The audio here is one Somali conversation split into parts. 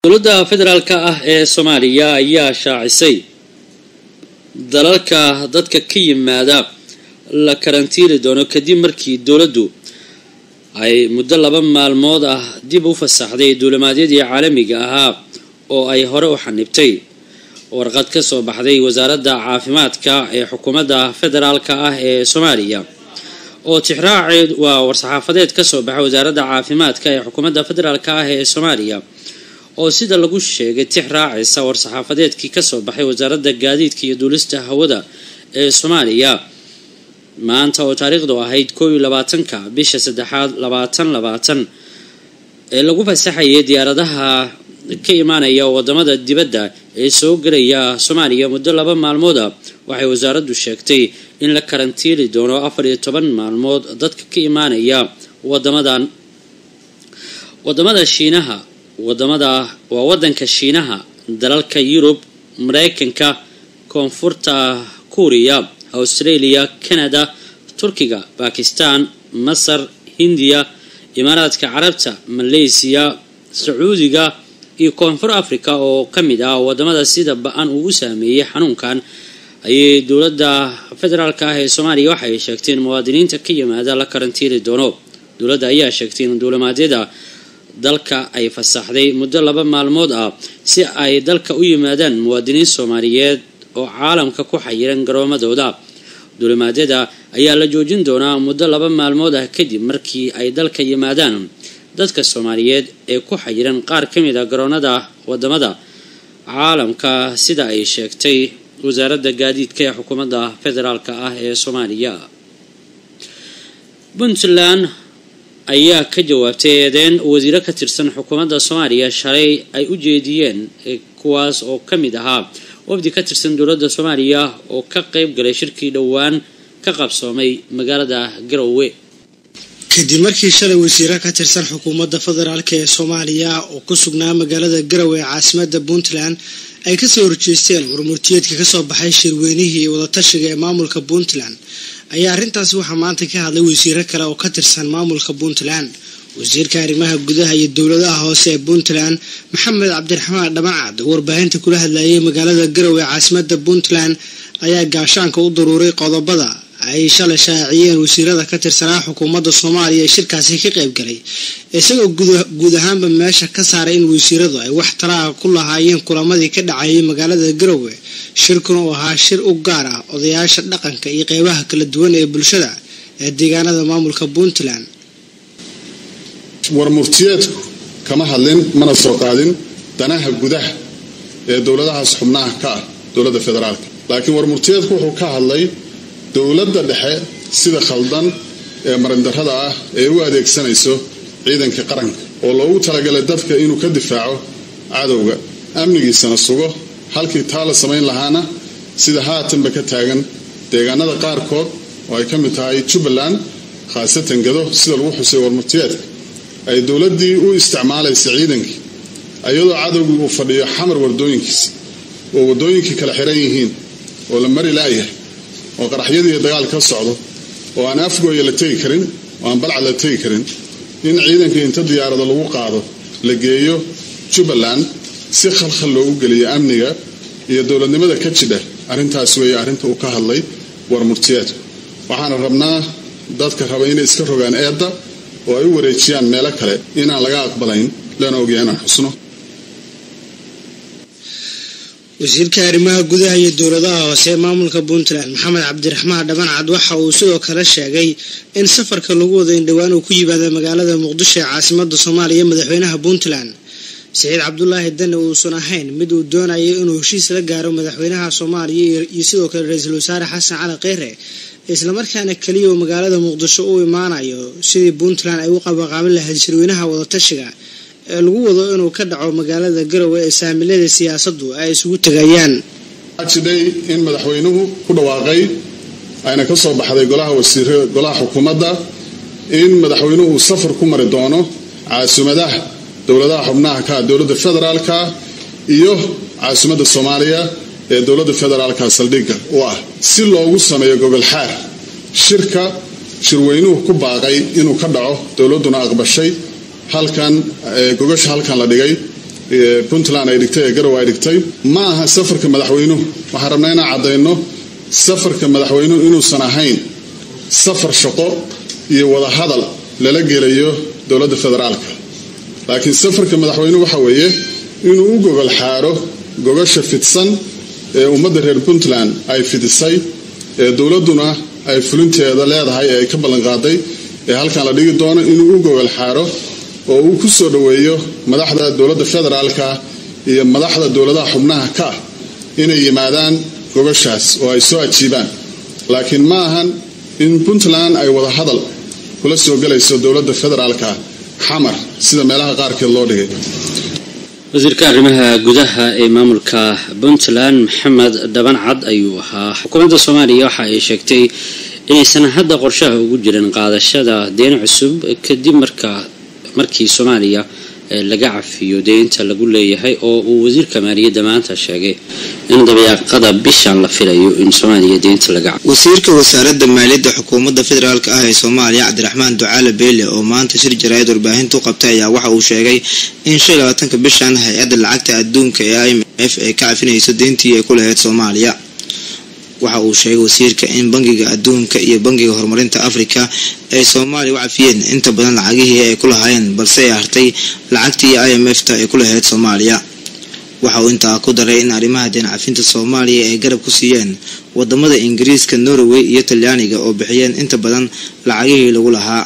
dowladda federaalka ah ee soomaaliya ayaa shaacisay dalalka dadka ka yimaada la karantiili doono kadib markii dowladdu ay muddo laba maalmood ah dib u fasaxday duulimaadyadii caalamiga ahaa oo ay hore u xanibtay warqad ka soo baxday wasaaradda caafimaadka ee xukuumadda federaalka ah ee soomaaliya oo tixraaceed waa war-saxaafadeed kasoo baxay wasaaradda caafimaadka ee xukuumadda federaalka ah ee soomaaliya oo sida lagu sheegay tix raacaysa war-saxaafadeedkii kasoo baxay wasaaradda gaadiidka iyo duulista hawada ee soomaaliya maanta oo taariikhdu ahayd koob iyo labaatanka bisha saddexaad labaatan labaatan ee lagu fasaxayay diyaaradaha ka imaanaya wadamada dibadda ee soo gelaya soomaaliya muddo laba maalmooda waxay wasaaraddu sheegtay in la karantiili doono afar iyo toban maalmood dadka ka imaanaya wadamadan wadamada shiinaha wadamada waa wadanka shiinaha dalalka yurub mareykanka koonfurta kuuriya australia canada turkiga bakistan masar hindiya imaaraadka carabta maleysiya sacuudiga iyo koonfur africa oo ka mid ah wadamada sida ba-an uu u saameeyey xanuunkan ayay dowladda federaalka ah ee soomaaliya waxay sheegtay in muwaadiniinta ka yimaada la karantiili doono dowladda ayaa sheegtay in duulimaadyada dalka ay fasaxday muddo laba maalmood ah si ay dalka u yimaadaan muwaadiniin soomaaliyeed oo caalamka ku xayiran garoomadooda duulimaadyada ayaa la joojin doonaa muddo laba maalmood ah kadib markii ay dalka yimaadaan dadka soomaaliyeed ee ku xayiran qaar ka mid a garoonada wadamada caalamka sida ay sheegtay wasaaradda gaadiidka ee xukuumadda federaalka ah ee soomaaliya puntland ayaa ka jawaabtay eedeyn wasiiro ka tirsan xukuumadda soomaaliya shalay ay u jeediyeen kuwaas oo ka mid ahaa wafdi ka tirsan dowladda soomaaliya oo ka qeyb galay shirkii dhowaan ka qabsoomay magaalada garowe kadib markii shalay wasiiro ka tirsan xukuumadda federaalk ee soomaaliya oo ku sugnaa magaalada garowe ee caasimada puntland ay kasoo horjeesteen warmurtiyeedka kasoo baxay shirweynihii wadatashiga ee maamulka puntland ayaa arrintaasi waxaa maanta ka hadlay wasiiro kale oo ka tirsan maamulka puntland wasiirka arrimaha gudaha iyo dowladaha hoose ee puntland maxamed cabdiraxmaan dhamacad oo warbaahinta kula hadlayay magaalada garowe ee caasimada puntland ayaa gaashaanka u daruuray qodobada ay shalay shaaciyeen wasiirada ka tirsanaa xukuumadda soomaaliya ee shirkaasi ka qayb galay isagoo guud ahaanba meesha ka saaray in wasiiradu ay wax talaaha ku lahaayeen kulamadii ka dhacayay magaalada garowe shirkuna uu ahaa shir u gaar ah odayaasha dhaqanka iyo qeybaha kala duwan ee bulshada ee deegaanada maamulka puntland warmurtiyeedku kama hadlin mana soo qaadin danaha gudaha ee dowladahaas xubnaha ka ah dowladda federaalka laakiin warmurtiyeedku wuxuu ka hadlay dowladda dhexe sida khaldan ee marindarrada ah ee u adeegsanayso ciidanka qaranka oo loogu talagalay dadka inuu ka difaaco cadowga amnigiisana sugo halkii taa la samayn lahaana sida haatanba ka taagan deegaanada qaarkood oo ay ka mid tahay jubbaland khaasatan gado sida lagu xusay warmurtiyeedka ay dowladdii u isticmaalaysa ciidankii iyadoo cadowgii uu fadhiyo xamar wadooyinkiisa oo wadooyinkii kala xiran yihiin oo la mari laayahay oo qaraxyadii dagaal ka socdo oo aan afgooya la tegi karin oo aan balcad la tegi karin in ciidankii inta diyaarado lagu qaado la geeyo jubbaland si khalkhal loogu geliyo amniga iyo dowladnimada ka jidha arrintaas weeye arrinta uu ka hadlay warmurtiyeedku waxaana rabnaa dadka raba inay iska rogaan eedda oo ay u wareejiyaan meelo kale inaan laga aqbalayn lana ogyahay inaan xusno wasiirka arrimaha gudaha iyo dowladaha hoose ee maamulka puntland maxamed cabdiraxmaan dhabancad waxa uu sidoo kale sheegay in safarka lagu wada in dhowaan uu ku yimaada magaalada muqdisho ee caasimada soomaaliya madaxweynaha puntland saciid cabdulaahi dane uusan ahayn mid uu doonayo inuu heshiis la gaaro madaxweynaha soomaaliya iyo sidoo kale ra-iisul wasaare xasan cali kheyre islamarkaana keliya uu magaalada muqdisho u imaanayo sidii puntland ay u qabaqaabin lahayd shirweynaha wadatashiga ee lagu wado inuu ka dhaco magaalada garowe ee saamilada siyaasaddu ay isugu tegayaan jidhay in madaxweynuhu ku dhawaaqay ayna ka soo baxday golaha wasiir golaha xukuumadda in madaxweynuhu uu safar ku mari doono caasimaddaha dowladaha xubnaha ka dowladda federaalka iyo caasimadda soomaaliya ee dowladda federaalka saldhigga u ah si loogu sameeyo gogol xaar shirka shirweynuhu ku baaqay inuu ka dhaco dowladduna aqbashay halkan gogasha halkan la dhigay puntland ay dhigtay ee garow ay dhigtay ma aha safarka madaxweynuhu waxaan rabnaa inaan caddayno safarka madaxweynuhu inuusan ahayn safar shaqo iyo wadahadal lala gelayo dowladda federaalka laakiin safarka madaxweynuhu waxa weeye inuu u gogol xaaro gogasha fidsan ee ummadda reer puntland ay fidisay ee dowladduna ay fulinteeda leedahay ee ay ka ballanqaaday ee halkan la dhigi doono inuu u gogol xaaro oo uu ku soo dhoweeyo madaxda dowladda federaalka iyo madaxda dowladaha xubnaha ka ah inay yimaadaan gogashaas oo ay soo ajiibaan laakiin ma ahan in puntland ay wada hadal kula soo gelayso dowladda federaalka xamar sida meelaha qaarkeed loo dhigay wasiirka arrimaha gudaha ee maamulka puntland maxamed dhaban cad ayuu ahaa xukuumadda soomaaliya waxa ay sheegtay inaysan hadda qorshaha ugu jirin qaadashada deen cusub kadib marka markii soomaaliya laga cafiyo deynta lagu leeyahay oo uu wasiirka maaliyadda maanta sheegay in dabeeqada bishan la filayo in soomaaliya deynta laga cafiyo wasiirka wasaaradda maaliyadda xukuumadda federaalk ah ee soomaaliya cabdiraxmaan ducaale beele oo maanta shir jaraa'id warbaahintu qabtay ayaa waxa uu sheegay in shan iyo labaatanka bishan hay-adda lacagta adduunka ee i m f ay ka cafinayso deyntii ay ku lahayd soomaaliya waxa uu sheegay wasiirka in bangiga adduunka iyo bangiga horumarinta afrika ay soomaaliya u cafiyeen inta badan lacagihii ay ku lahaayeen balse ay hartay lacagtii i m f ta ay ku lahayd soomaaliya waxa uu intaa ku daray in arrimaha deen cafinta soomaaliya ay garab ku siiyeen wadamada ingiriiska norway iyo talyaaniga oo bixiyeen inta badan lacagihii lagu lahaa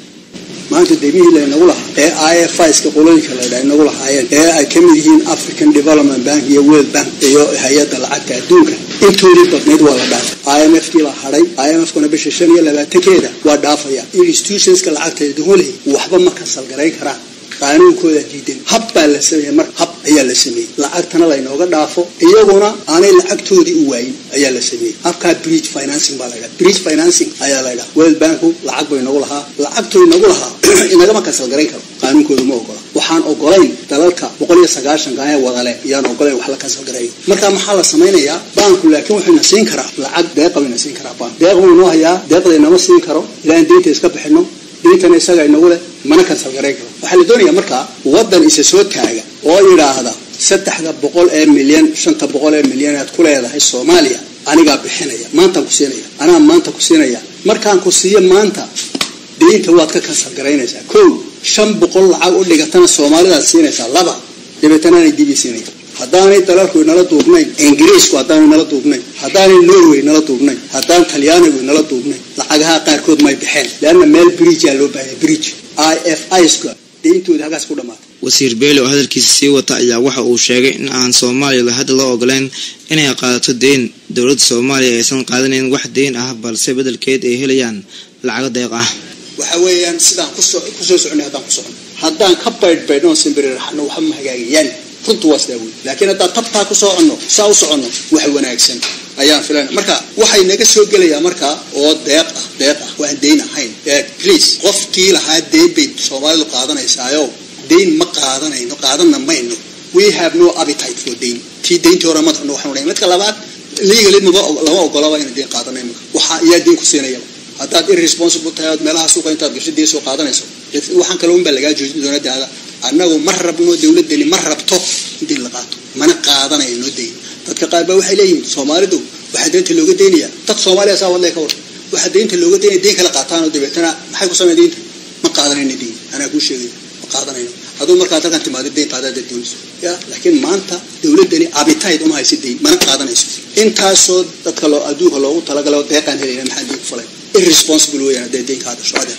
maanta deemihii laynagu lahaa ee i f iska qolooyinka laydha inagu lahaayeen ee ay ka mid yihiin african development bank iyo world bank iyo hay-adda lacagta adduunka intoodii badnayd waa la dhaafay i m f kii baa hadhay i m f kuna bisha shan iyo labaatankeeda waa dhaafaya institutionska lacagta duhuley waxba ma kasalgarayn karaan qaanuunkooda diidan hab baa la sameeyey mar hab ayaa la sameeyey lacagtana laynooga dhaafo iyaguna aanay lacagtoodii u waayin ayaa la sameeyey habkaa bridge financing baa laydhaha bridge financing ayaa laydhaha world banku lacag bay nagu lahaa lacagtoy nagu lahaa inagama kasalgarayn karo qaanuunkooda ma ogola waxaan ogolayn dalalka boqol iyo sagaashanka ee wadale iyaan ogolayn wax la kasalgarayo marka maxaa la samaynayaa baanku laakiin wuxuuna siin karaa lacag deeqa bayna siin karaa baank deeq buu inoo hayaa deeqda inama siin karo ilaan deynta iska bixino deyntana isaga inagu leh mana kasalgarayn karo waxaa la doonayaa markaa wadan isa soo taaga oo yidhaahda saddexda boqol ee milyan shanta boqol ee milyan aad ku leedahay soomaaliya anigaa bixinaya maantaan ku siinaya anaa maanta ku siinaya markaan ku siiyo maanta deynta waad ka kasalgaraynaysaa kow shan boqol lacag u dhigatana soomaalidaad siinaysaa laba dabeetana aanay dibi siinaya haddaanay dalalku inala duubnayn ingiriisku haddaanu inala duubnayn haddaanay norway inala duubnayn haddaan talyaanigu inala duubnayn lacagaha qaarkood may baxeen leanna meel bridgea loo baahaya bridge i f iska deyntooda halkaas ku dhamaatay wasiir beele oo hadalkiisa sii wata ayaa waxa uu sheegay in aan soomaaliya hadda loo ogoleyn inay qaadato deyn dowladda soomaaliya aysan qaadanayn wax deyn ah balse bedelkeed ay helayaan lacago deeq ah waxa weeyaan sidaan kusoo kusoo soconay haddaan ku socono haddaan ka baydhbaydhno simbiri raxno waxba ma hagaagayaan runtu waa sidaa wey laakiin haddaan tabtaa ku soconno saa u soconno wax wanaagsan ayaan filan marka waxay naga soo gelayaa markaa oo deeq ah deeq ah waan deyn ahayn please qofkii lahaa deyn bay soomaalidu qaadanaysaayo deyn ma qaadanayno qaadanna mayno we have no appetite for deyn tii deyntii hore madaxnu waxaan odhanay midka labaad legally maba lama ogolaba inay deyn qaadanay marka waxaa iyaa deyn ku siinayaba haddaad irresponsible tahay ood meelaha suuqa intaad gasho dee soo qaadanayso waxaan kale un baa lagaa joojin doona daada annagu ma rabno dowladdani ma rabto in deyn la qaato mana qaadanayno deyn dadka qaar baa waxay leeyihiin soomaalidu waxaa deynta looga deynaya dad soomaaliya saa wadlay ka war waxaa deynta looga deynaya deyn kala qaataan oo dabeetana maxay ku sameyn deynta ma qaadanayno deyn anaa kuu sheegaya ma qaadanayno aduu markaa dalkan timaado deyn qaadaad doonayso ya laakiin maanta dowladdani appetite uma haysa deyn mana qaadanayso intaasoo dadka loo adduunka loogu talagalo deeqaan helayna maxaa deyn ku falay irresponsible weeyaan hadday deyn ka hadasho adeer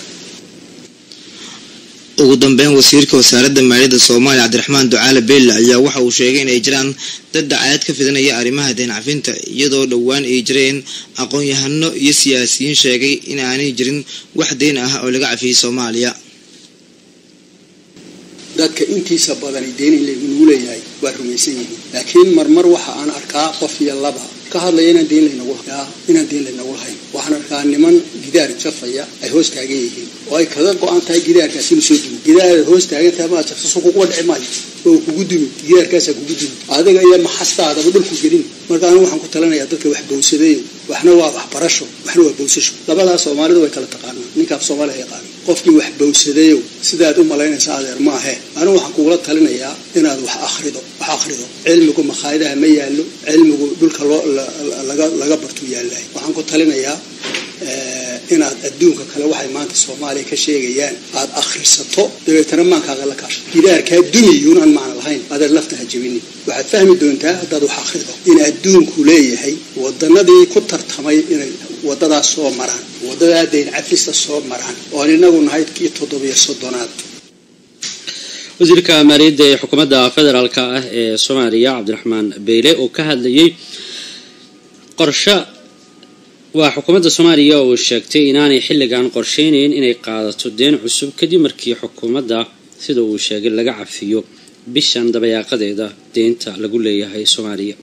ugu dambeyn wasiirka wasaaradda maaliyadda soomaaliya cabdiraxmaan ducaale beelle ayaa waxa uu sheegay inay jiraan dad dacaayad ka fidanaya arrimaha deen cafinta iyadoo dhowaan ay jireen aqoon-yahano iyo siyaasiyiin sheegay in aanay jirin wax deyn ah oo laga cafiyey soomaaliya dadka intiisa badani deyn in lagu leeyahay waa rumaysan yihiin laakiin marmar waxa aan arkaa qof iyo laba ka hadlaya inaan deyn laynagu yaa inaan deyn laynagu lahayn waxaan arkaa niman gidaar jafaya ay hoos taagan yihiin oo ay kaga go-an tahay gidaarkaasi inuu soo dumi gidaar hoos taagan tahay maa jafsaso kuguba dhici maayo oo kugu dumi gidaarkaasaa kugu dumi adiga iyo maxastaadaba dhulku gelin marka anigu waxaan ku talinayaa dadka wax bowsadeeyo waxna waa waxbarasho waxna waa bowsasho labadaas soomaalidu way kala taqaanaa ninkaaf soomaaliya yaqaana qofkii wax bowsadayow sidaad u malaynaysa adeer maahe anigu waxaan kugula talinayaa inaad wax akhrido wax akhrido cilmigu makhaayadaha ma yaallo cilmigu dhulka loo laga laga bartuu yaallahay waxaan ku talinayaa inaad adduunka kale waxay maanta soomaaliya ka sheegayaan aad akhrisato dabeetana maankaaga la kaasho gidaarkaa dumiyuun aan macna lahayn adeer lafta ha jebinin waxaad fahmi doontaa haddaad wax akhrido in adduunku leeyahay wadanadii ku tartamay inay wadadaas soo maraan waddadaa dayn cafista soo maraan oon inagu nahay kii toddobiyo soddonaad wasiirka maaliyadda ee xukuumadda federaalk ah ee soomaaliya cabdiraxmaan beyle oo ka hadlayay qorsho waa xukuumadda soomaaliya oo sheegtay inaanay xilligan qorsheynayn inay qaadato deen cusub kadib markii xukuumadda sida uu sheegay laga cafiyo bishan dabayaaqadeeda deynta lagu leeyahay soomaaliya